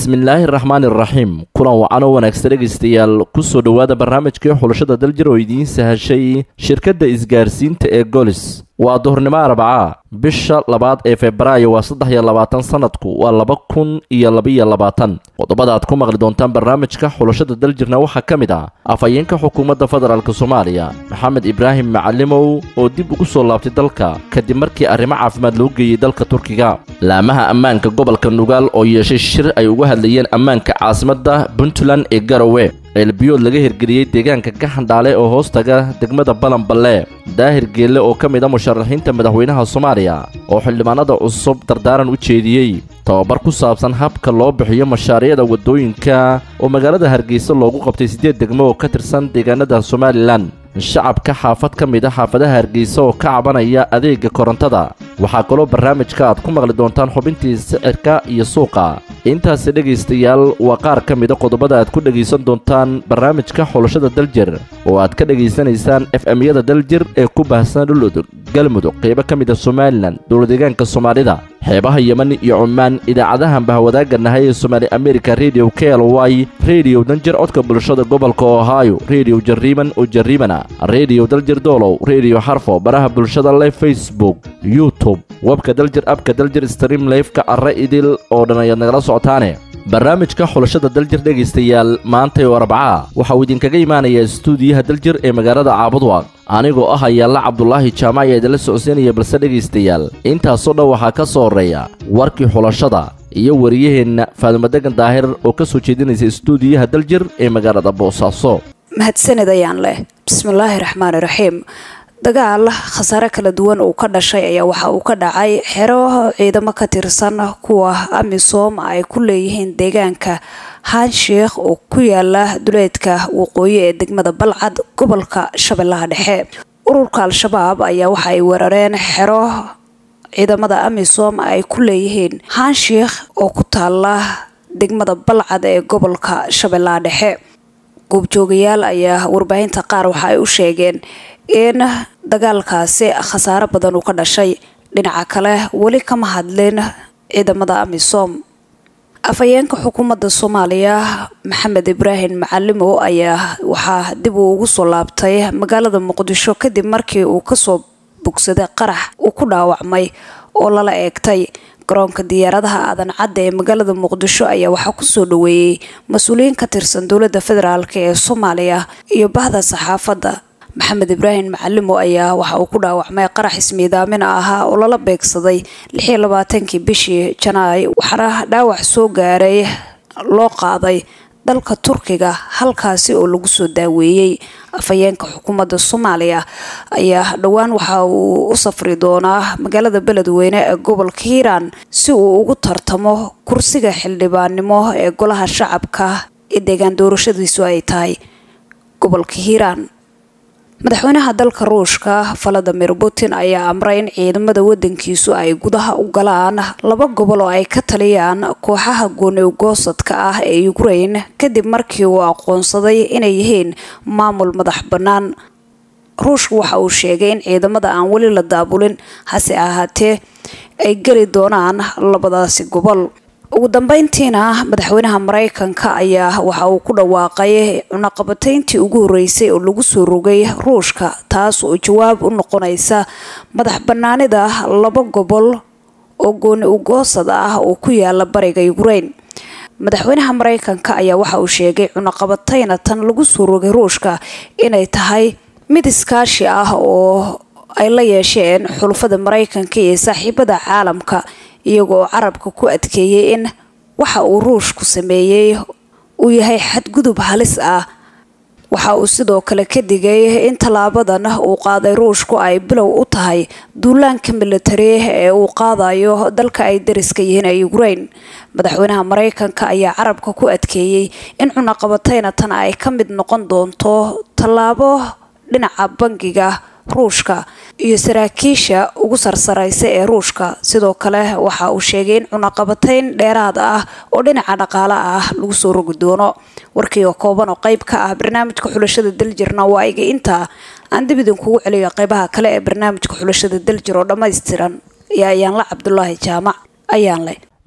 bismillaahi raxmaani iraxiim kulan wacan oo wanaagsan dhegaystayaal kusoo dhowaada barnaamijkii xulashada daljir oo idiin sahashay shirkadda isgaarsiinta ee golis waa duhurnimo arbaca bisha labaad ee febraayo waa saddex iyo labaatan sanadku waa laba kun iyo labaiyo labaatan qodobada aad ku maqli doontaan barnaamijka xulashada daljirna waxaa ka mid ah afhayeenka xukuumadda federaalk soomaaliya maxamed ibraahim macalimow oo dib ugu soo laabtay dalka kadib markii arrimo caafimaad loo geeyey dalka turkiga laamaha ammaanka gobolka nugaal oo yeeshay shir ay uga hadlayeen ammaanka caasimadda puntland ee garowe ceelbiyood laga hirgeliyey deegaanka gaxandhaale oo hoos taga degmada balanballe daahir geelle oo ka mid a musharaxiinta madaxweynaha soomaaliya oo xildhibaanada cusub dardaaran u jeediyey tababar ku saabsan habka loo bixiyo mashaariicda waddooyinka oo magaalada hargeysa loogu qabtay siddeed degmo oo ka tirsan deegaanada somalilan shacabka xaafad ka mid a xaafadaha hargeysa oo ka cabanaya adeega korontada waxaa kaloo barnaamijka aad ku maqli doontaan xubintii sicirka iyo suuqa intaasi dhegaystayaal waa qaar ka mid a qodobada aad ku dhegaysan doontaan barnaamijka xulashada daljir oo aad ka dhegaysanaysaan f m-yada daljir ee ku baahsan dhuludug galmudug qeybo ka mid a somalilan dowladeegaanka soomaalida xeebaha yeman iyo cumaan idaacadahan bahwadaaga nahay ee somaali america redio k l y redio danjir codka bulshada gobolka ohio redio jariiman oo jariimana redio daljir doolow redio xarfo baraha bulshada leh facebook youtube webka daljir abka daljir stream lefka arre idil oo dhan ayaad nagala socotaane barnaamijka xulashada daljir dhegaystayaal maantay oo arbaca waxa uu idinkaga imaanayaa istuudiyaha daljir ee magaalada caabudwaaq anigoo ah ayaalla cabdulaahi jaamac ayaa idinla socodsiinaya balse dhegaystayaal intaasoo dhan waxaa ka soo horreeya warkii xulashada iyo wariyaheenna faadumadegan daahir oo ka soo jeedinaysa istuudiyaha daljir ee magaalada boosaaso mahadsanid ayaan leh bismillaahi raxmaani raxiim dagaal khasaare kala duwan uu ka dhashay ayaa waxa uu ka dhacay xero ciidamo ka tirsan kuwa amisom ay ku leeyihiin deegaanka haansheikh oo ku yaala duleedka waqooyi ee degmada balcad gobolka shabeellaha dhexe ururka al-shabaab ayaa waxa ay weerareen xero ciidamada amisom ay ku leeyihiin haansheikh oo ku taala degmada balcad ee gobolka shabeellaha dhexe goobjoogayaal ayaa warbaahinta qaar waxa ay u sheegeen in dagaalkaasi khasaaro badan uu ka dhashay dhinaca kale weli kama hadlin ciidamada amisom afhayeenka xukuumadda soomaaliya maxamed ibraahim macalimow ayaa waxaa dib uu ugu soo laabtay magaalada muqdisho kadib markii uu kasoo bogsaday qarax uu ku dhaawacmay oo lala eegtay garoonka diyaaradaha aadan cadda ee magaalada muqdisho ayaa waxaa kusoo dhaweeyey mas-uuliyiin ka tirsan dowladda federaalk ee soomaaliya iyo bahda saxaafadda maxamed ibraahim macalimo ayaa waxa uu ku dhaawacmay qarax ismiidaamin ahaa oo lala beegsaday lixiyo labaatankii bishii janaay waxaana dhaawac soo gaaray loo qaaday dalka turkiga halkaasi oo lagu soo daaweeyey afhayeenka xukuumadda soomaaliya ayaa dhowaan waxa uu u safri doonaa magaalada beledweyne ee gobolka hiiraan si uu ugu tartamo kursiga xildhibaannimo ee golaha shacabka ee deegaan doorashadiisu ay tahay gobolka hiiraan madaxweynaha dalka ruushka valadimir putin ayaa amray in ciidamada wadankiisu ay gudaha u galaan laba gobol oo ay ka taliyaan kooxaha goonewgoosadka ah ee ukraine kadib markii uu aqoonsaday inay yihiin maamul madax bannaan ruushka waxa uu sheegay in ciidamada aan weli la daabulin hase ahaatee ay geli doonaan labadaasi gobol ugu dambeyntiina madaxweynaha mareykanka ayaa waxa uu ku dhawaaqay cunaqabatayntii ugu horeysay oo lagu soo rogay ruushka taas oo jawaab u noqonaysa madax banaanida laba gobol oo gooni ugoosad ah oo ku yaala bariga ukraine madaxweynaha mareykanka ayaa waxa uu sheegay cunaqabatayna tan lagu soo rogay ruushka inay tahay mid iskaashi ah oo ay la yeesheen xulufada mareykanka iyo saaxiibada caalamka iyagoo carabka ku adkeeyay in waxa uu ruushku sameeyey uu yahay xadgudub halis ah waxa uu sidoo kale ka digay in tallaabadan uu qaaday ruushku ay bilow u tahay duulaanka militari ee uu qaadayo dalka ay dariska yihiin ee ukraine madaxweynaha mareykanka ayaa carabka ku adkeeyey in cunaqabatayna tan ay ka mid noqon doonto tallaabo dhinaca bangiga ruushka iyo saraakiisha ugu sarsaraysa ee ruushka sidoo kale waxa uu sheegay in cunaqabatayn dheeraad ah oo dhinaca dhaqaale ah lagu soo rogi doono warkii oo kooban oo qayb ka ah barnaamijka xulashada daljirna waa iga intaa aan dib idinkugu celiyo qaybaha kale ee barnaamijka xulashada daljir oo dhammaystiran iyo ayaanla cabdulaahi jaamac ayaan leh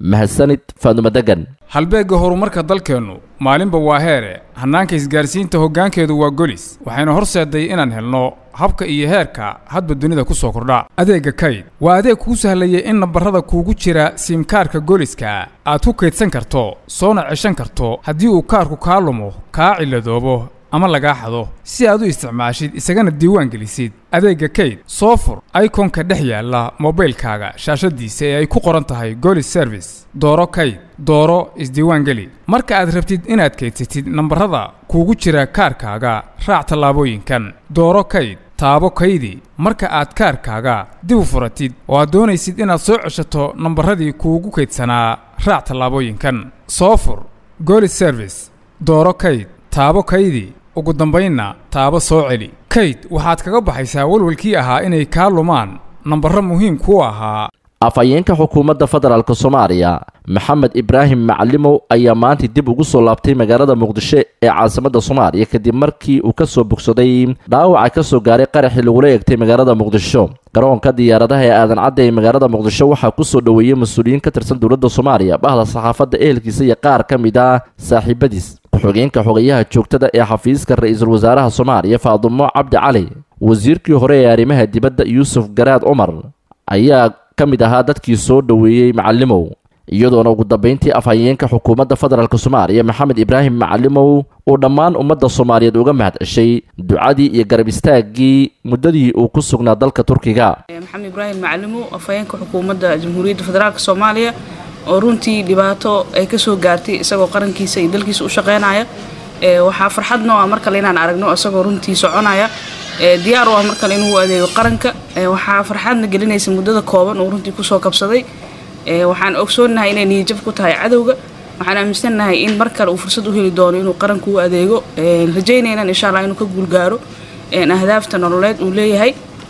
mahadsanid faadumo degan halbeegga horumarka dalkeennu maalinba waa heere hannaanka isgaarsiinta hoggaankeedu waa golis waxayna horseeday inaan helno habka iyo heerka hadba dunida ku soo kordha adeegga kayd waa adeeg kuu sahlayay in nambarrada kuugu jira siimkaarka goliska aad ku kaydsan karto soona ceshan karto haddii uu kaarku kaa lumo kaa cilladoobo ama lagaa xado si aad u isticmaashid isagana diiwaan gelisid adeegga kayd soo fur ikonka dhex yaalla mobaylkaaga shaashaddiisa ee ay ku qoran tahay golis service dooro kayd dooro isdiiwaan geli marka aad rabtid inaad kaydsatid nambarrada kuugu jira kaarkaaga raac tallaabooyinkan dooro kayd taabo kaydi marka aad kaarkaaga dib u furatid oo aad doonaysid inaad soo ceshato nambarradii kuugu kaydsanaa raac tallaabooyinkan soo fur golis service dooro kayd taabo kaydi ugu dambaynna taabo soo celi kayd waxaad kaga baxaysaa walwalkii ahaa inay kaa lumaan nambarro muhiim kuu ahaa afhayeenka xukuumadda federaalk soomaaliya maxamed ibraahim macalimow ayaa maanta dib ugu soo laabtay magaalada muqdisho ee caasimadda soomaaliya kadib markii uu ka soo bogsaday dhaawaca ka soo gaaray qaraxii lagula eegtay magaalada muqdisho garoonka diyaaradaha ee aadan cadda ee magaalada muqdisho waxaa ku soo dhoweeyey mas-uuliyiin ka tirsan dowladda soomaaliya bahda saxaafadda ehelkiisa iyo qaar ka mid ah saaxiibadiis ku-xigeenka xogayaha joogtada ee xafiiska ra-iisul wasaaraha soomaaliya faadumo cabdi cali wasiirkii hore ee arrimaha dibadda yuusuf garaad cumar ayaa ka mid ahaa dadkii soo dhoweeyey macalimow iyadoona ugu dambayntii afhayeenka xukuumadda federaalk soomaaliya maxamed ibraahim macalimow uu dhammaan ummadda soomaaliyeed uga mahad ceshay ducadii iyo garab istaaggii muddadii uu ku sugnaa dalka turkiga maxamed ibraahim macalimow afhayeenka xukuumadda jamhuuriyadda federaalk soomaaliya oo runtii dhibaato ay kasoo gaartay isagoo qarankiisa iyo dalkiisa u shaqeynaya waxaa farxadno ah mar kale inaan aragno isagoo runtii soconaya diyaar u ah mar kale inuu adeego qaranka waxaa farxadna gelinaysa muddada kooban uu runtii kusoo kabsaday waxaan ogsoonahay inay niyajab ku tahay cadowga waxaan aaminsannahay in mar kale uu fursad u heli doono inuu qaranku u adeego rajaynaynan insha allah inuu ka guulgaaro ahdaafta nololeed uu leeyahay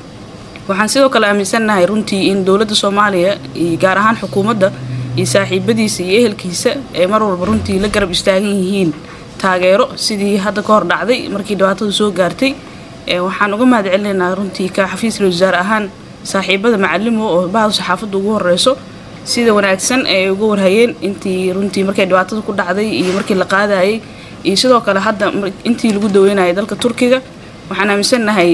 waxaan sidoo kale aaminsannahay runtii in dowladda soomaaliya iyo gaar ahaan xukuumadda iyo saaxiibadiisa iyo ehelkiisa ee mar walba runtii la garab istaagan yihiin taageero sidii hadda ka hor dhacday markii dhibaatadu soo gaartay waxaan uga mahad celinaynaa runtii ka xafiiska wasaare ahaan saaxiibada macalimo oo bahda saxaafadda ugu horeyso sida wanaagsan ay uga warhayeen intii runtii markay dhibaatada ku dhacday iyo markii la qaadayay iyo sidoo kale hadda intii lagu daweynayay dalka turkiga waxaan aaminsannahay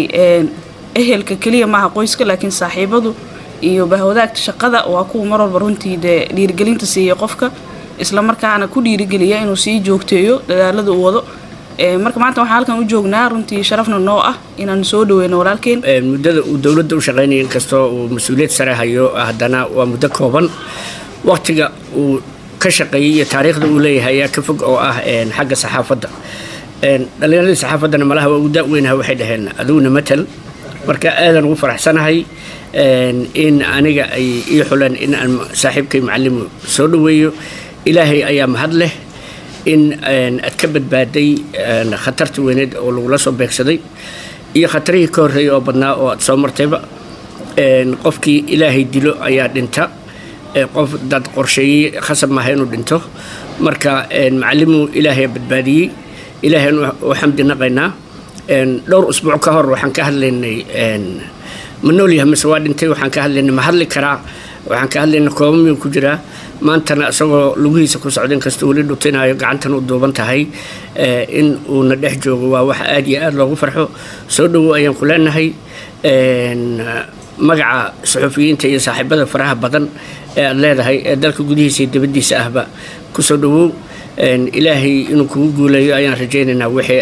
ehelka keliya maaha qoyska laakiin saaxiibadu iyo bahwadaagta shaqada waa kuwa mar walba runtii dee dhiirigelinta siiya qofka isla markaana ku dhiirigeliya inuu sii joogteeyo dadaalada uu wado marka maanta waxaan halkan u joognaa runtii sharafna noo ah inaan soo dhaweyno walaalkeen muddada uu dowladda u shaqaynaya inkastoo uu mas-uuliyad sare hayo haddana waa muddo kooban waqtiga uu ka shaqeeyey iyo taariikhda uu leeyahay ayaa ka fog oo ah xagga saxaafadda dhallinyaradii saxaafaddana malaha waa ugu da-weynaha waxay dhaheen adiguna matal marka aadan ugu faraxsanahay in aniga ay ii xuleen in aan saaxiibkay macalimu soo dhoweeyo ilaahay ayaa mahad leh in aad ka badbaaday khatarta weyneed oo lagula soo beegsaday iyo khatarihii ka horreeyay oo badnaa oo aad soo martayba qofkii ilaahay dilo ayaa dhinta qof dad qorsheeyey khasab maaha inuu dhinto marka macalimu ilaahay badbaadiyey ilaahay u xamdi naqaynaa dhowr usbuuc ka hor waxaan ka hadlaynay ma noolyahay mise waa dhintay waxaan ka hadlaynay ma hadli karaa waxaan ka hadlaynay kooba miyuu ku jiraa maantana isagoo lugihiisa ku socda inkastoo weli dhutinayo gacantan u duuban tahay in uuna dhex joogo waa wax aad iyo aad loogu farxo soo dhowow ayaan ku leenahay magaca suxufiyiinta iyo saaxiibada faraha badan ee aad leedahay ee dalka gudihiisa iyo dibaddiisa ahba ku soo dhowow ilaahay inuu kugu guuleeyo ayaan rajaynaynaa wixii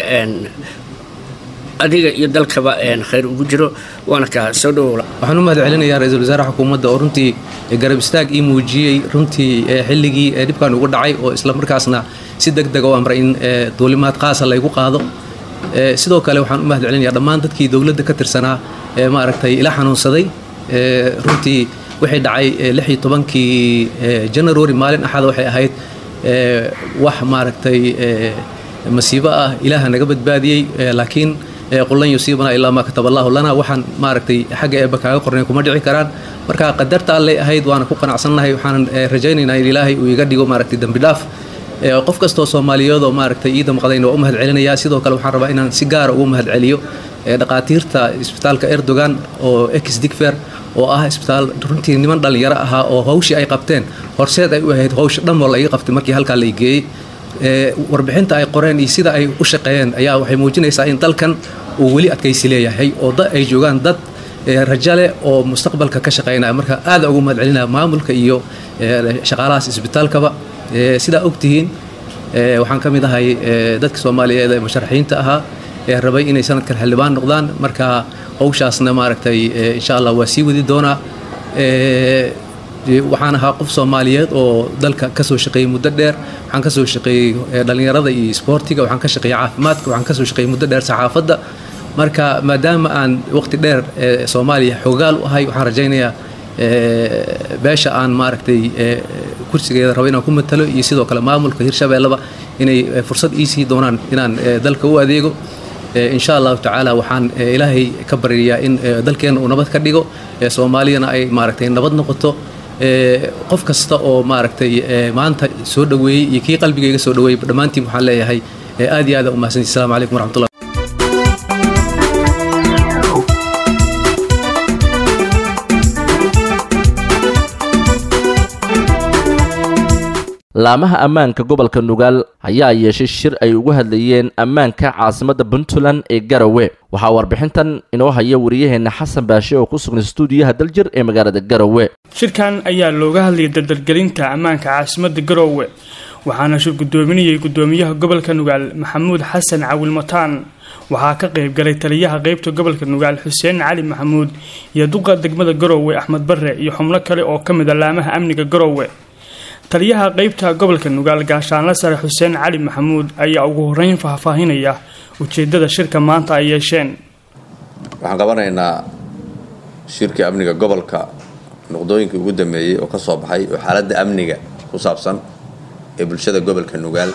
adiga iyo dalkaba khayr ugu jiro waana kaa soo dhowowla waxaan u mahad celinayaa ra-iisul wasaaraha xukuumadda oo runtii garab istaag ii muujiyey runtii xilligii dhibkan ugu dhacay oo isla markaasna si deg dega u amray in duulimaad qaasa laygu qaado sidoo kale waxaan u mahad celinayaa dhammaan dadkii dowladda ka tirsanaa ee maaragtay ila xanuunsaday runtii waxay dhacay lix iyo tobankii january maalin axada waxay ahayd wax maaragtay masiibo ah ilaaha naga badbaadiyey laakiin qulan yusiibana ilaa maa kataba allahu lana waxaan maaragtay xagga eebba kaaga qornay kuma dhici karaan marka qadarta allay ahayd waana ku qanacsannahay waxaanan rajaynaynaa in ilaahay uu iga dhigo maaragtay dembi dhaaf qof kastoo soomaaliyeed oo maaragtay ii damqadayna waa u mahad celinayaa sidoo kale waxaan rabaa inaan si gaara ugu mahad celiyo dhaqaatiirta isbitaalka erdogan oo ex digfer oo ah isbitaal runtii niman dhallinyaro ahaa oo hawshii ay qabteen horseed ay u ahayd hawsha dhan oo la ii qabtay markii halkaa la ii geeyey warbixinta ay qoreen iyo sida ay u shaqeeyeen ayaa waxay muujinaysaa in dalkan uu weli adkaysi leeyahay oo ay joogaan dad rajo leh oo mustaqbalka ka shaqeynaya marka aada ugu mahad celinaya maamulka iyo shaqaalahaas isbitaalkaba sidaa ogtihiin waxaan ka mid ahay dadka soomaaliyeed ee musharaxiinta ahaa ee rabay inay sanadkan xildhibaan noqdaan marka hawshaasna maaragtay insha allah waa sii wadi doonaa waxaan ahaa qof soomaaliyeed oo dalka kasoo shaqeeyey muddo dheer waxaan kasoo shaqeeyey dhallinyarada iyo isboortiga waxaan ka shaqeeyey caafimaadka waxaan kasoo shaqeeyey muddo dheer saxaafadda marka maadaama aan waqti dheer soomaaliya xoogaal u ahay waxaan rajaynayaa beesha aan maaragtay kursigeeda rabo inaan ku matalo iyo sidoo kale maamulka hirshabeelleba inay fursad iisii doonaan inaan dalka u adeego insha allahu tacaala waxaan ilaahay ka baryayaa in dalkeenna uu nabad ka dhigo soomaaliyana ay maaragtay nabad noqoto qof kasta oo maaragtay maanta soo dhoweeyey iyo kii qalbigayga soo dhoweeyey dhammaantiin waxaan leeyahay aad iyo aad umahadsanti assalamu calaykum waraxmatullah laamaha ammaanka gobolka nugaal ayaa yeeshay shir ay ugu hadlayeen ammaanka caasimadda puntland ee garowe waxaa warbixintan inoo haya wariyaheenna xasan baashe oo ku sugnay stuudiyaha daljir ee magaalada garowe shirkan ayaa looga hadlayay dardargelinta ammaanka caasimadda garowe waxaana shir guddoominayay guddoomiyaha gobolka nugaal maxamuud xasan cawil mataan waxaa ka qaybgalay taliyaha qeybta gobolka nugaal xuseen cali maxamuud iyo duqa degmada garowe axmed barre iyo xubno kale oo ka mid a laamaha amniga garowe taliyaha qeybta gobolka nugaal gaashaanle sare xuseen cali maxamuud ayaa ugu horeyn faahfaahinaya ujeedada shirka maanta ay yeesheen waxaan qabanaynaa shirkii amniga gobolka noqdooyinkii ugu dambeeyey oo ka soo baxay oo xaaladda amniga ku saabsan ee bulshada gobolka nugaal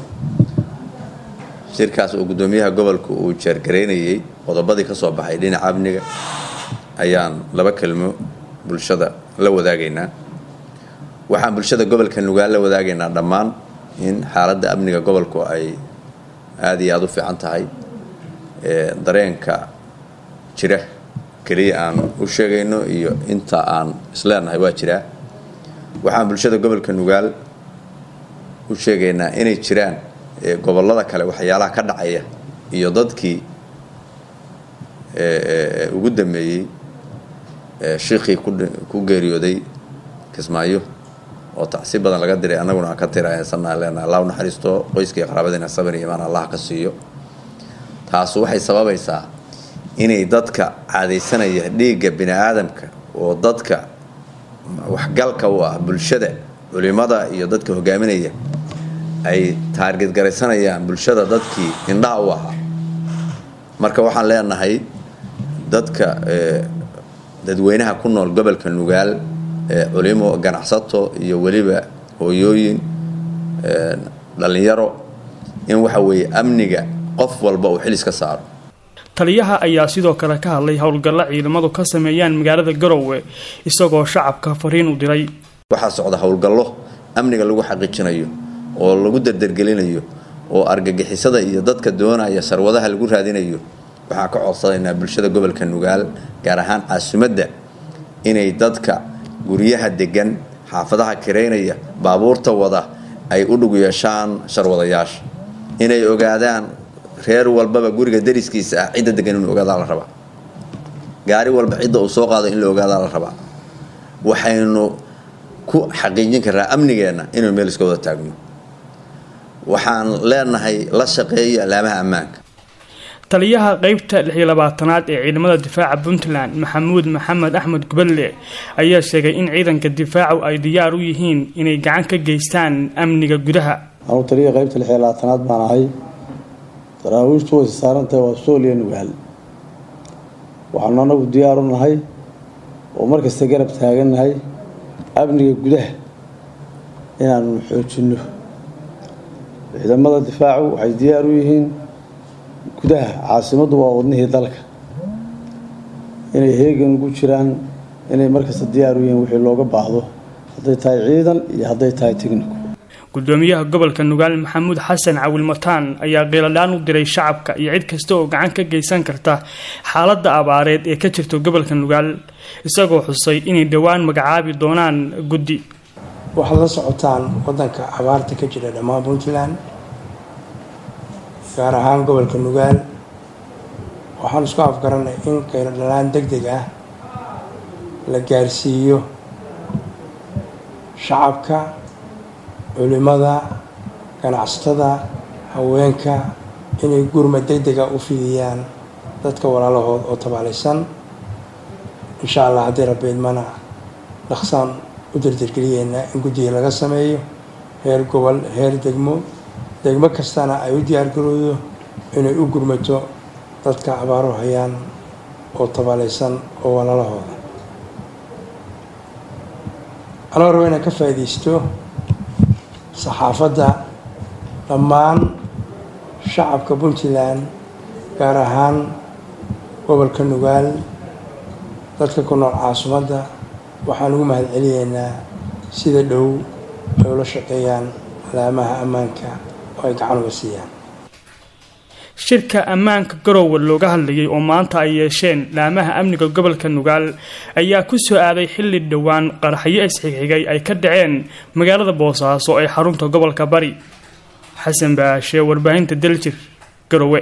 shirkaas oo guddoomiyaha gobolka uu jeergaraynayey qodobadii ka soo baxay dhinaca amniga ayaan laba kelmo bulshada la wadaagaynaa waxaan bulshada gobolka nugaal la wadaagaynaa dhammaan in xaaladda amniga gobolku ay aada iyo aada u fiican tahay dareenka jira keliya aan u sheegayno iyo inta aan isleenahay waa jiraa waxaan bulshada gobolka nugaal u sheegaynaa inay jiraan gobollada kale waxyaalaha ka dhacaya iyo dadkii ugu dambeeyey shiikhii ku geeriyooday kismaayo oo tacsi badan laga diray annaguna aan ka tirasanaa leenaha allah u naxariisto qoyskii qaraabadiina sabir iyo imaan allah ka siiyo taasu waxay sababaysaa inay dadka caadaysanaya dhiigga bini aadamka oo dadka waxgalka u ah bulshada culimada iyo dadka hogaaminaya ay taarged garaysanayaan bulshada dadkii indhaha u ahaa marka waxaan leenahay dadka dadweynaha ku nool gobolka nugaal culimo ganacsato iyo weliba hooyooyin dhallinyaro in waxa weeye amniga qof walba uu xilis ka saaro taliyaha ayaa sidoo kale ka hadlay howlgallo ciidamadu ka sameeyaan magaalada garowe isagoo shacabka fariin u diray waxaa socda howlgallo amniga lagu xaqiijinayo oo lagu dardargelinayo oo argagixisada iyo dadka doonaya sarwadaha lagu raadinayo waxaan ka codsanaynaa bulshada gobolka nugaal gaar ahaan caasimadda inay dadka guryaha degan xaafadaha kiraynaya baabuurta wada ay u dhug yeeshaan sharwadayaasha inay ogaadaan reer walbaba guriga dariskiisa ah cidda degan inuu ogaadaa la rabaa gaari walba cidda uu soo qaado in la ogaadaa la rabaa waxaynu ku xaqiijin karraa amnigeenna inaynu meel iska wada taagno waxaan leenahay la shaqeeya alaamaha ammaanka taliyaha qeybta lixiyo labaatanaad ee ciidamada difaaca puntland maxamuud maxamed axmed gubadle ayaa sheegay in ciidanka difaacu ay diyaar u yihiin inay gacan ka geystaan amniga gudaha anugu taliya qeybta lixiyo labaatanaad baan ahay daraawiishtu wayse saarantahay waa sooliya nugaal waxaanu anagu diyaar u nahay oo markasta garab taagannahay amniga gudaha inaanu xoojinno ciidamada difaacu waxay diyaar u yihiin gudaha caasimaddu waa wadnihii dalka inay heegan ugu jiraan inay markasta diyaar u yihiin wixii looga baahdo hadday tahay ciidan iyo hadday tahay technico gudoomiyaha gobolka nugaal maxamuud xasan cawil mataan ayaa qiiladhaan u diray shacabka iyo cid kasta oo gacan ka geysan karta xaaladda abaareed ee ka jirta gobolka nugaal isagoo xusay inay dhowaan magacaabi doonaan guddi waxaad la socotaan wadanka abaarta ka jira dhammaan puntland gaar ahaan gobolka nugaal waxaan isku afgaranay in qiiladhalaan deg deg ah la gaarsiiyo shacabka culimada ganacsatada haweenka inay gurma deg dega u fidiyaan dadka walaalahood oo tabaalaysan insha allah haddii rabbeedmana dhaqsaan u dardargeliyeynaa in guddiga laga sameeyo heer gobol heer degmo degmo kastana ay u diyaargaroodo inay u gurmato dadka abaaro hayaan oo tabaalaysan oo walaalahooda anoo rabo inaan ka faa'iidaysto saxaafadda dhammaan shacabka puntland gaar ahaan gobolka nugaal dadka ku nool caasimadda waxaan ugu mahad celiyeynaa sida dhow ay ula shaqeeyaan laamaha ammaanka oo ay gacan uga siiyaan shirka ammaanka garowe looga hadlayay oo maanta ay yeesheen laamaha amniga gobolka nugaal ayaa ku soo aaday xilli dhowaan qaraxyo isxigxigay ay ka dhaceen magaalada boosaaso ee xarunta gobolka bari xasan baashe warbaahinta daljir garowe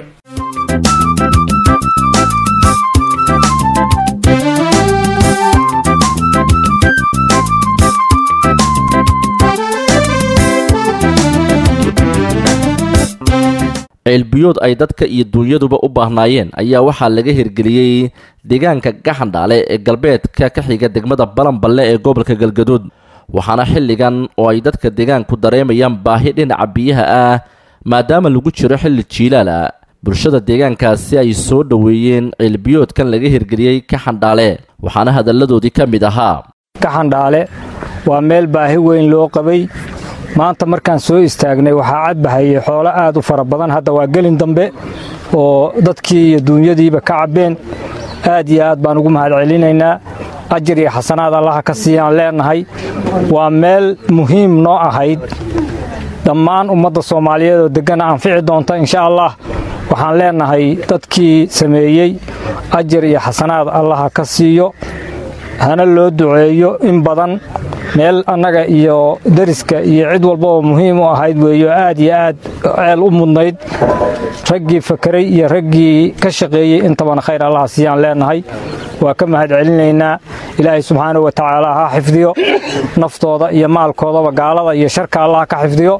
ceelbiyood ay dadka iyo dunyaduba u baahnaayeen ayaa waxaa laga hirgeliyey deegaanka gaxandhaale ee galbeedka ka xiga degmada balanballe ee gobolka galgaduud waxaana xilligan oo ay dadka deegaanku dareemayaan baahi dhinaca biyaha ah maadaama lagu jiro xilli jiilaala bulshada deegaankaasi ay soo dhoweeyeen ceelbiyoodkan laga hirgeliyey kaxandhaale waxaana hadalladoodii ka mid ahaa gaxandhaale waa meel baahi weyn loo qabay maanta markaan soo istaagnay waxaa cadbahayay xoolo aad u fara badan hadda waa gelin dambe oo dadkii iyo duunyadiiba ka cabbeen aad iyo aad baan ugu mahad celinaynaa ajir iyo xasanaad allaha ka siiyaan leenahay waa meel muhiim noo ahayd dhammaan ummadda soomaaliyeed oo deggana anfici doonta insha allah waxaan leenahay dadkii sameeyey ajar iyo xasanaad allaha ka siiyo hana loo duceeyo in badan meel annaga iyo deriska iyo cid walbaba muhiim u ahayd weeyo aad iyo aad ceel u mudnayd raggii fakeray iyo raggii ka shaqeeyey intabana khayr allaha siiyaan leenahay waa ka mahad celinaynaa ilaahay subxaanau wa tacaala ha xifdiyo naftooda iyo maalkoodaba gaalada iyo sharka allah ka xifdiyo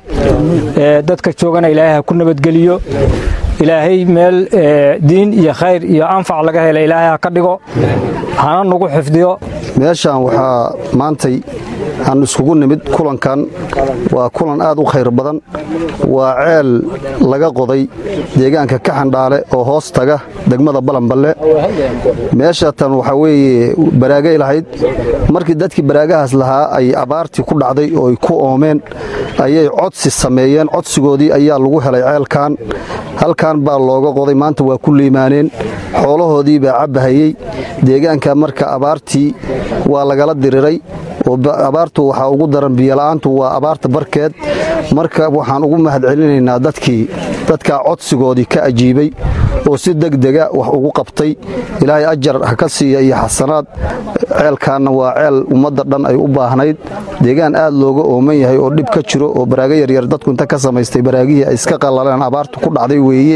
dadka joogana ilaahay ha ku nabadgeliyo ilaahay meel diin iyo khayr iyo anfac laga hela ilaahay ha ka dhigo hana nagu xifdiyo meeshaan waxaa maantay aan iskugu nimid kulankan waa kulan aad u khayr badan waa ceel laga qoday deegaanka kaxandhaale oo hoos taga degmada balanballe meesha tan waxaa weeye baraagay lahayd markii dadkii baraagahaas lahaa ay abaartii ku dhacday oo ay ku oomeen ayay codsi sameeyeen codsigoodii ayaa lagu helay ceelkan halkan baa looga qoday maanta waa ku liimaaneen xoolahoodii baa cabbahayey deegaanka marka abaartii waa lagala diriray oo abaartu waxaa ugu daran biyola'aantu waa abaarta barkeed marka waxaan ugu mahad celinaynaa dadkii dadkaa codsigoodii ka ajiibay oo si degdega wax ugu qabtay ilaahay ajar ha ka siiya iyo xasanaad ceelkaanna waa ceel ummadda dhan ay u baahnayd deegaan aad looga ooman yahay oo dhib ka jiro oo baraago yaryar dadku inta ka samaystay baraagihii ay iska qallaleen abaartu ku dhacday weeye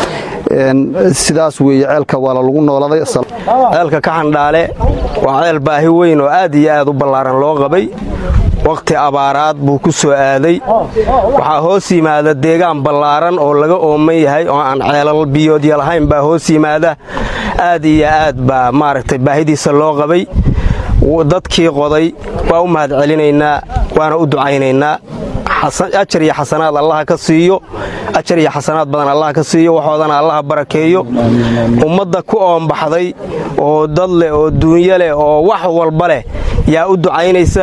sidaas weeye ceelka waa lalagu nooladay ceelka kaxandhaale waa ceel baahi weyn oo aad iyo aad u ballaaran loo qabay wakhti abaaraad buu ku soo aaday waxaa hoos yimaada deegaan ballaaran oo laga ooman yahay oo aan ceelal biyoodya lahayn baa hoos yimaada aad iyo aad baa maaragtay baahidiisa loo qabay dadkii qoday waa u mahad celinaynaa waana u ducaynaynaa ajar iyo xasanaad allaha ka siiyo ajar iyo xasanaad badan allaha ka siiyo waxoodana allaha barakeeyo ummadda ku oombaxday oo dad leh oo duunyo leh oo wax walba leh yaa u ducaynaysa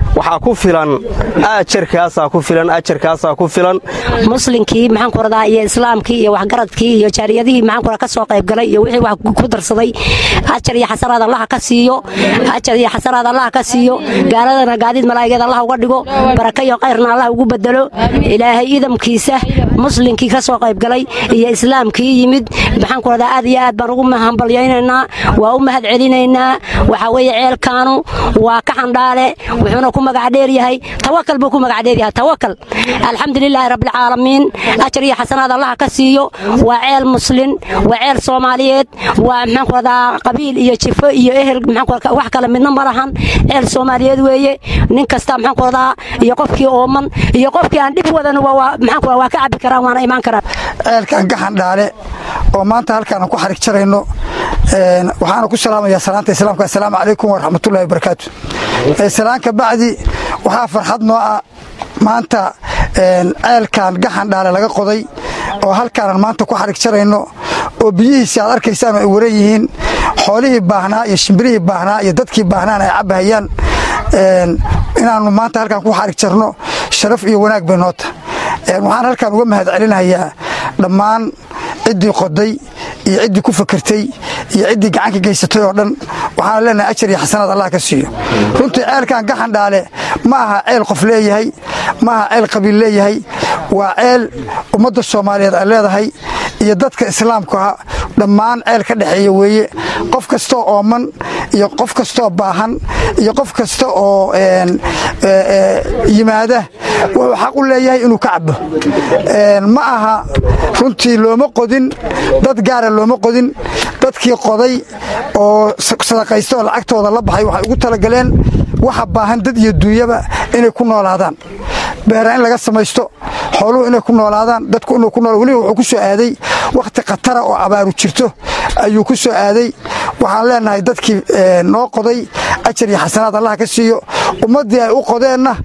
waxaa ku filan ajarkaasaa ku filan ajarkaasaa ku filan muslinkii maxaan ku radaa iyo islaamkii iyo waxgaradkii iyo jaariyadihii maxaan ku radaa ka soo qayb galay iyo wixii wax ku darsaday ajar iyo xasanaad allaha ka siiyo ajar iyo xasanaad allaha ka siiyo gaaladana gaadiid malaa'igeed allah uga dhigo baraka iyo kayrna allah ugu bedelo ilaahay idamkiisa muslinkii ka soo qayb galay iyo islaamkii yimid maxaan ku radaa aad iyo aad baan ugu hambalyaynaynaa waa u mahad celinaynaa waxaa weeye ceelkaanu waa ka xandhaale wuxuuna ku magac dheer yahay tawakal buu ku magac dheer yahay tawakal alxamdulilaahi rabbilcaalamiin ajar iyo xasanaad allaha ka siiyo waa ceel muslin waa ceel soomaaliyeed waa maxaan ku radaa qabiil iyo jifo iyo ehel maxaan wax kale midna ma lahan ceel soomaaliyeed weeye nin kasta maxaan ku radaa iyo qofkii ooman iyo qofkii aan dhib wadan maxaan ku waa ka cabbi karaan waana imaan karaan ceelkan gaxandhaale oo maanta halkaan ku xarig jarayno waxaana ku salaamayaa salaanta islaamka assalaamu calaykum waraxmatullahi wabarakaatu salaanka bacdi waxaa farxad noo ah maanta ceelkan gaxandhaale laga qoday oo halkaanan maanta ku xarig jarayno oo biyihiisi aad arkaysaan ay waran yihiin xoolihii baahnaa iyo shimbirihii baahnaa iyo dadkii baahnaana ay cabbahayaan inaannu maanta halkaan ku xarig jarno sharaf iyo wanaag bay noo tahay waxaan halkaan uga mahad celinayaa dhammaan ciddii qoday iyo ciddii ku fakertay iyo ciddii gacanka geysatay oo dhan waxaana leenahay ajar iyo xasanaad allah ka siiyo runtii ceelkan gaxandhaale ma aha ceel qof leeyahay ma aha ceel qabiil leeyahay waa ceel ummadda soomaaliyeed ay leedahay iyo dadka islaamkaha dhammaan ceel ka dhexeeya weeye qof kastoo ooman iyo qof kastoo baahan iyo qof kasta oo yimaada wuxuu xaq u leeyahay inuu ka cabo ma aha runtii looma qodin dad gaara looma qodin dadkii qoday oo sadaqaysta oo lacagtooda la baxay waxay ugu talagaleen waxa baahan dad iyo duunyaba inay ku noolaadaan beera in laga samaysto xooluhu inay ku noolaadaan dadku inuu ku nool weliba wuxuu ku soo aaday wakhti khatara oo abaaru jirto ayuu ku soo aaday waxaan leenahay dadkii noo qoday ajar iyo xasanaad allah ka siiyo ummaddii ay u qodeenna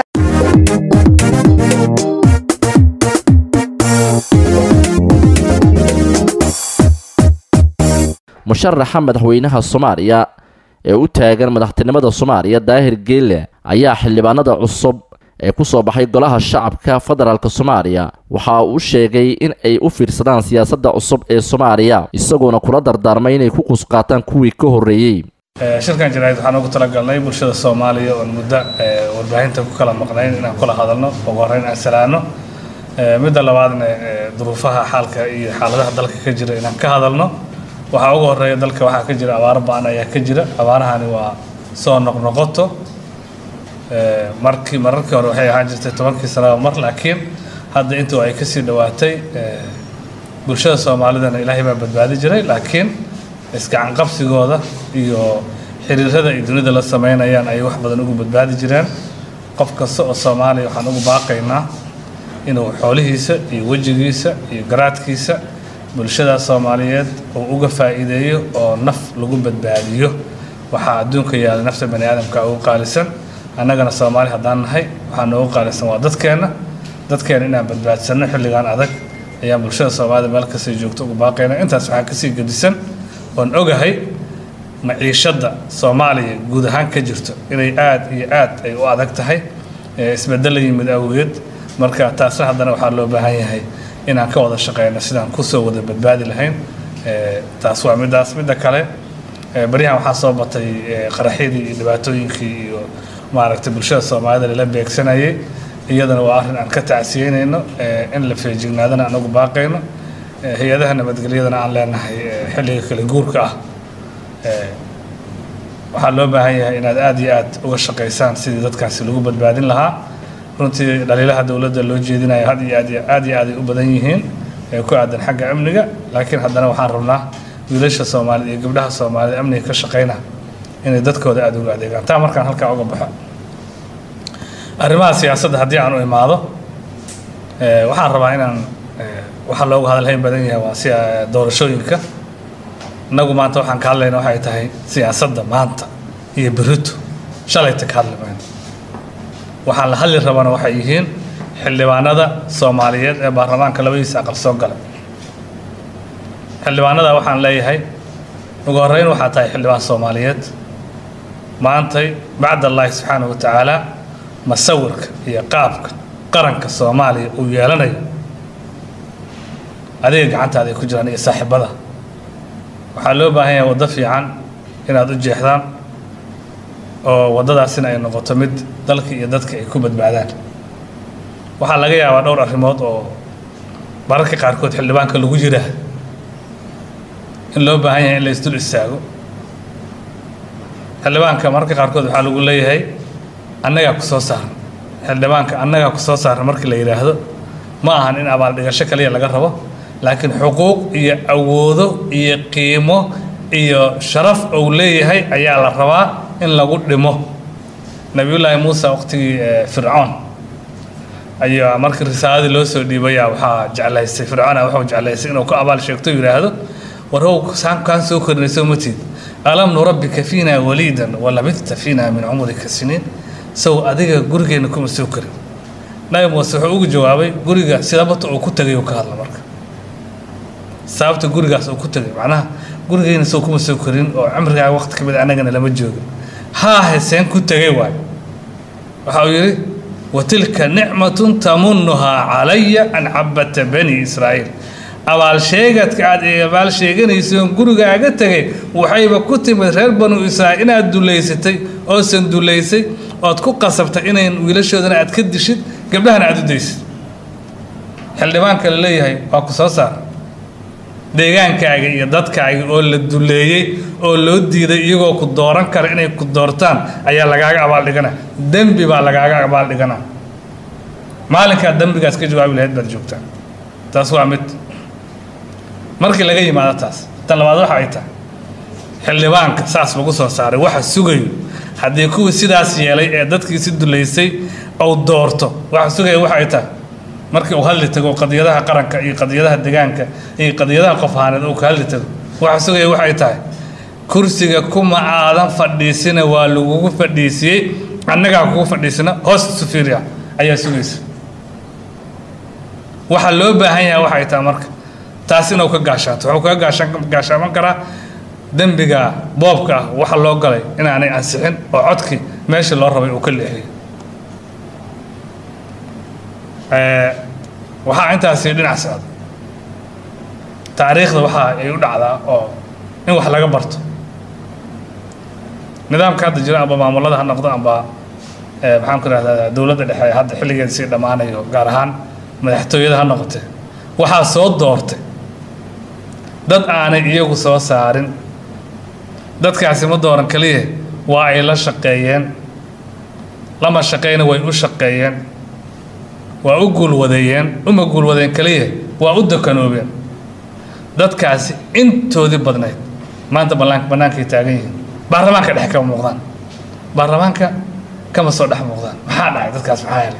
musharaxa madaxweynaha soomaaliya ee u taagan madaxtinimada soomaaliya daahir geelle ayaa xildhibaanada cusub ee ku soo baxay golaha shacabka federaalk soomaaliya waxa uu sheegay in ay u fiirsadaan siyaasadda cusub ee soomaaliya isagoona kula dardaarmay inay ku qusqaataan kuwii ka horreeyey shirkan jaraa'id waxaan ugu talagalnay bulshada soomaaliya oon muddo warbaahinta ku kala maqnayn inaan kula hadalno ugu horreyn aan salaano midda labaadna duruufaha xaalka iyo xaaladaha dalka ka jira inaan ka hadalno waxaa ugu horeeya dalka waxaa ka jira abaaro ba-an ayaa ka jira abaarahani waa soo noqnoqoto markii mararkii hore waxay ahaan jirtay tobankii sanaba mar laakiin hadda intuu ay kasii dhowaatay bulshada soomaalidana ilaahay baa badbaadi jiray laakiin isgacan qabsigooda iyo xiriirada ay dunida la sameynayaan ayay wax badan ugu badbaadi jireen qof kasta oo soomaaliya waxaan ugu baaqaynaa inuu xoolihiisa iyo wejigiisa iyo garaadkiisa bulshada soomaaliyeed uu uga faa'iideeyo oo naf lagu badbaadiyo waxaa adduunka yaala nafta bani aadamka ugu qaalisan annagana soomaali haddaan nahay waxaa noogu qaalisan waa dadkeenna dadkeena inaan badbaadsanno xilligan adag ayaan bulshada soomaalida meel kastay joogto ugu baaqayna intaas waxaa kasii gedisan oon ogahay maciishadda soomaaliya guud ahaan ka jirto inay aad iyo aad ay u adag tahay isbedel la yimid awgeed marka taasna haddana waxaa loo baahan yahay inaan ka wada shaqeyno sidaan kusoo wada badbaadi lahayn taas waa midaas midda kale baryahan waxaa soo batay qaraxyadii iyo dhibaatooyinkii iyo maaragtay bulshada soomaalida lala beegsanayay iyadana waa arrin aan ka tacsiyeynayno in la feejignaadana aan ugu baaqayno hay-adaha nabadgelyadana aan leenahay xilliga kale guurka ah waxaa loo baahan yahay inaad aada iyo aad uga shaqaysaan sidii dadkaasi lagu badbaadin lahaa runtii dhaliilaha dowladda loo jeedinayo had iyo aad iyo aad iyo aad ay u badan yihiin ee ku aadan xagga amniga laakiin haddana waxaan rabnaa wiilasha soomaalida iyo gabdhaha soomaalida amniga ka shaqayna inay dadkooda aada uga adeegaan taa markaan halkaa uga baxo arrimaha siyaasadda haddii aan u imaado waxaan rabaa inaan waxaa loogu hadalhayn badan yahay waa si doorashooyinka innagu maanta waxaan ka hadlayna waxay tahay siyaasadda maanta iyo berito shalayta ka hadli mayno waxaan la hadli rabana waxay yihiin xildhibaanada soomaaliyeed ee baarlamaanka labadiisa aqal soo galay xildhibaanada waxaan leeyahay ugu horreyn waxaa tahay xildhibaan soomaaliyeed maantay bacd allaahi subxaanahu wa tacaala masawirka iyo qaabka qaranka soomaaliya uu yeelanayo adiga gacantaada ay ku jiraan iyo saaxiibada waxaa loo baahan yahay waddo fiican inaad u jeexdaan oo waddadaasina ay noqoto mid dalka iyo dadka ay ku badbaadaan waxaa laga yaabaa dhowr arrimood oo mararka qaarkood xildhibaanka lagu jiraa in loo baahan yahay in la isdul istaago xildhibaanka mararka qaarkood waxaa lagu leeyahay annagaa ku soo saaran xildhibaanka annagaa ku soo saaran markii la yidhaahdo ma ahan in abaaldhigasho kaliya laga rabo laakiin xuquuq iyo awoodo iyo qiimo iyo sharaf uu leeyahay ayaa la rabaa in lagu dhimo nabiyullaahi muuse waqtigii fircoon ayaa markii risaaladii loo soo dhiibaya waxaa jeclaystay fircoona wuxuu jeclaystay inuu ku abaal sheegto yidhaahdo warhow saankaan soo korinayso matid alam nurabbika fiina waliidan walabidta fiina min cumrika siniin sow adiga gurigeenna kuma soo korin nabi muuse wuxuu ugu jawaabay guriga sidabata uu ku tegay uu ka hadla marka sababta gurigaas uu ku tegay macnaha gurigeena sow kuma soo korin oo cimrigaa waqti ka mid annagana lama joogin haahe seen ku tegay waayo waxa uu yidhi watilka nicmatun tamunuhaa calaya an cabata bani israa'iil abaal sheegadka aad abaal sheeganayso gurigaaga tegay waxayba ku timid reer banu israa'iil inaad dulaysatay oosan dulaysay ood ku qasabtay inayn wiilashoodana aad ka dishid gabdhahana aad u daysid xildhibaanka la leeyahay waa ku soo saar deegaankaaga iyo dadkaaga oo la duleeyey oo loo diiday iyagoo ku dooran kara inay ku doortaan ayaa lagaaga abaaldhigana dembi baa lagaaga abaaldhigana maalinkaad dembigaas ka jawaabi lahayd baad joogtaa taas waa mid markii laga yimaado taas tan labaad waxa ay tahay xildhibaanka saas lagu soo saaray waxa sugayo haddii kuwii sidaas yeelay ee dadkiisi dulaysay ou doorto waxa sugaya waxa ay tahay markii uu hadli tago qadiyadaha qaranka iyo qadiyadaha degaanka iyo qadiyadaha qof ahaaneed uu ka hadli tago waxa sugaya waxay tahay kursiga kuma aadan fadhiisina waa lagugu fadhiisiyey annagaa kugu fadhiisina hoos sufiria ayaa sugaysa waxa loo baahan yahay waxay tahay marka taas inuu ka gaashaato wuxuu kaga gaashaan gaashaaman karaa dembiga boobka ah waxa loo galay inaanay ansixin oo codkii meeshii loo rabay uu ka leexiyo waxaa intaasi dhinac socda taariikhda waxa ay u dhacdaa oo in wax laga barto nidaamka hadda jira amba maamulada ha noqdo amba maxaan ku rahdaa dowladda dhexe hadda xilligeeda sii dhammaanayo gaar ahaan madaxtooyada ha noqotee waxaa soo doortay dad aanay iyagu soo saarin dadkaasi ma dooran keliya waa ay la shaqeeyeen lama shaqeyna way u shaqeeyeen waa u guulwadeeyeen uma guulwadeen keliya waa u dakanoobeen dadkaasi intoodii badnayd maanta ballaan bannaankay taagan yihiin baarlamaanka dhexe kama muuqdaan baarlamaanka kama soo dhex muuqdaan maxaa dhacay dadkaas maxaa helay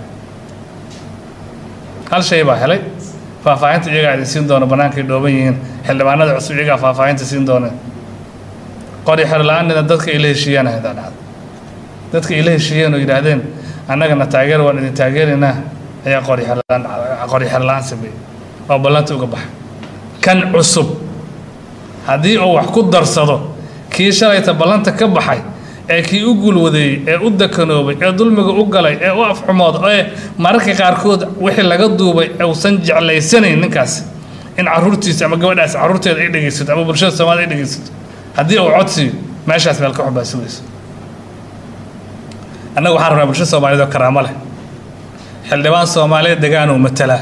hal shay baa helay faahfaahinta iyagaa idin siin doona bannaankay dhooban yihiin xildhibaanada cusub iyagaa faahfaahinta siin dooneen qori xer la-aanina dadka ay la heshiiyaan hadaa dhacda dadka ay la heshiiyeen oo yidhaahdeen annagana taageer waan idin taageeraynaa ayaa qori xerla-aan qori xer la-aan sameeyey oo ballanta uga baxay kan cusub haddii uu wax ku darsado kii shalayta ballanta ka baxay ee kii u guulwadeeyey ee u dakanoobay ee dulmiga u galay ee u afxumood ee mararka qaarkood wixii laga duubay uusan jeclaysanayn ninkaasi in caruurtiisa ama gabadhaas caruurteeda ay dhegaysato ama bulshada soomaalida ay dhegaysato haddii uu codsiiyo meeshaas meel ka xun baa sugaysa annaga waxaan rabnaa bulshada soomaaliyeed oo karaamo leh xildhibaan soomaaliyeed degaanuu matalaa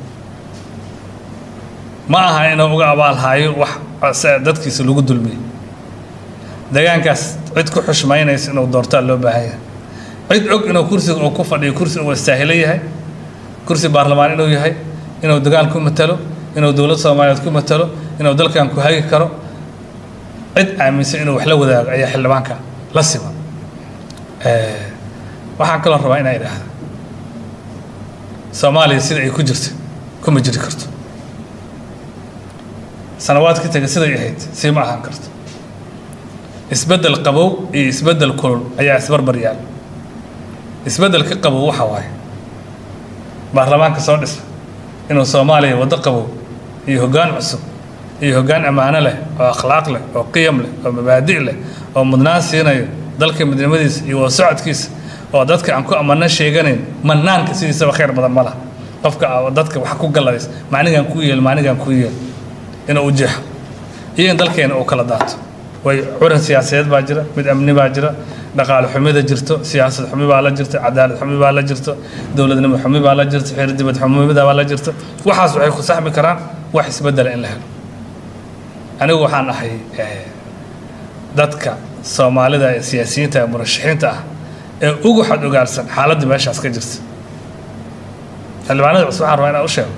ma aha inuu uga abaalhaayo wax dadkiisa lagu dulmiyey degaankaas cid ku xushmaynaysa inuu doortaa loo baahan yahay cid og inuu kursiga uu ku fadhiyo kursi uu istaahilo yahay kursi baarlamaan inuu yahay inuu degaan ku matalo inuu dowlad soomaaliyeed ku matalo inuu dalkan ku hagi karo cid aaminsan inuu wax la wadaago ayaa xildhibaanka la siman waxaan kaloo rabaa inaa idhaahda soomaaliya sida ay ku jirta kuma jiri karto sanawaadkii taga siday ahayd sii ma ahaan karto isbeddel qabow iyo isbeddel kulul ayaa isbarbar yaal isbeddelka qabow waxa waaye baarlamaanka soo dhisa inuu soomaaliya waddo qabow iyo hoggaan cusub iyo hoggaan ammaano leh oo akhlaaq leh oo qiyam leh oo mabaadi' leh oo mudnaan siinayo dalka midnimadiisa iyo wada socodkiisa oo dadka aan ku amano sheeganayn manaanka sidiisaba khayr badan ma laha qofka dadka wax ku galladays maanigaan ku yeel maanigaan ku yeel inuu u jeexo iyo in dalkeena uu kala daato way curan siyaasadeed baa jira mid amni baa jira dhaqaale xumida jirto siyaasad xumi baa la jirta cadaalad xumi baa la jirto dowladnimo xumi baa la jirta xeer dibad xumida baa la jirta waxaas waxay ku saxmi karaan wax isbedela in la helo anigu waxaan ahay dadka soomaalida ee siyaasiyiinta ee murashaxiinta ah ee ugu xad ogaarsan xaaladda meeshaas ka jirta xildhibaanada cusub waxaan rabaa inaan u sheego